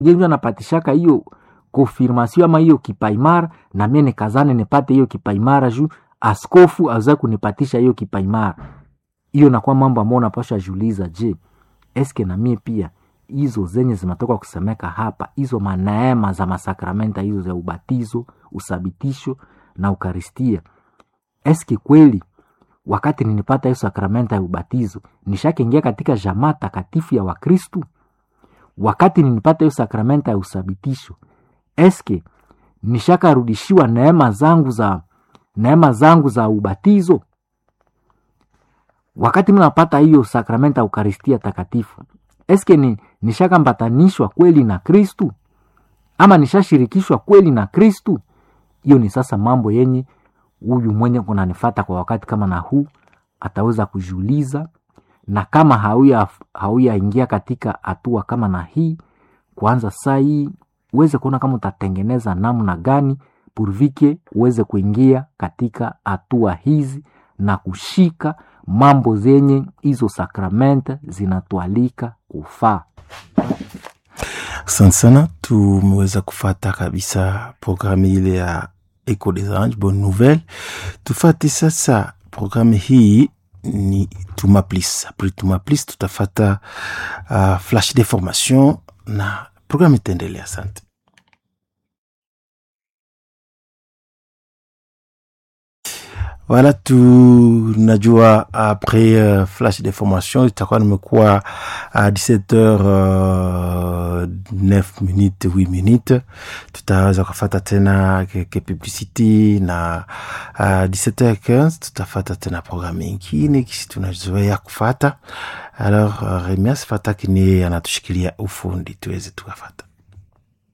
yenye anapatishaka hiyo konfirmasio ama hiyo kipaimara na mie nikazane nipate hiyo kipaimara juu askofu aweza kunipatisha hiyo kipaimara hiyo nakuwa mambo ambayo unapasha juliza je eske na mie pia hizo zenye zinatoka kusemeka hapa hizo maneema za masakramenta hizo za ubatizo usabitisho na ukaristia eske kweli wakati ninipata hiyo sakramenta ya ubatizo nishakiingia katika jamaa takatifu ya wakristu wakati ninipata hiyo sakramenta ya usabitisho eske nishakarudishiwa neema zangu za neema zangu za ubatizo wakati mnapata hiyo sakramenta ya ukaristia takatifu eske ni nishakambatanishwa kweli na kristu ama nishashirikishwa kweli na kristu hiyo ni sasa mambo yenye huyu mwenye kunanifata kwa wakati kama na huu ataweza kujiuliza na kama hauya hauyaingia katika hatua kama na hii kwanza saa hii uweze kuona kama utatengeneza namna gani purvike uweze kuingia katika hatua hizi na kushika mambo zenye hizo sakramenta zinatualika kufaa asante sana tumeweza kufata kabisa programu ile ya eco des anges bonne nouvelle tufate sasa programu hii ni tumaplis apres tumaplis tutafata uh, flash de formation na programu itaendelea asante Voilà, tunajua après uh, flash de formation itakuwa nimekuwa à 17h uh, 9 minutes 8 minutes tutaweza kufata tena ke publicity na uh, 17h15 tutafata tena programu ingine kisi tunazoea kufata alors uh, Remias Fataki ni anatushikilia ufundi tuweze tukafata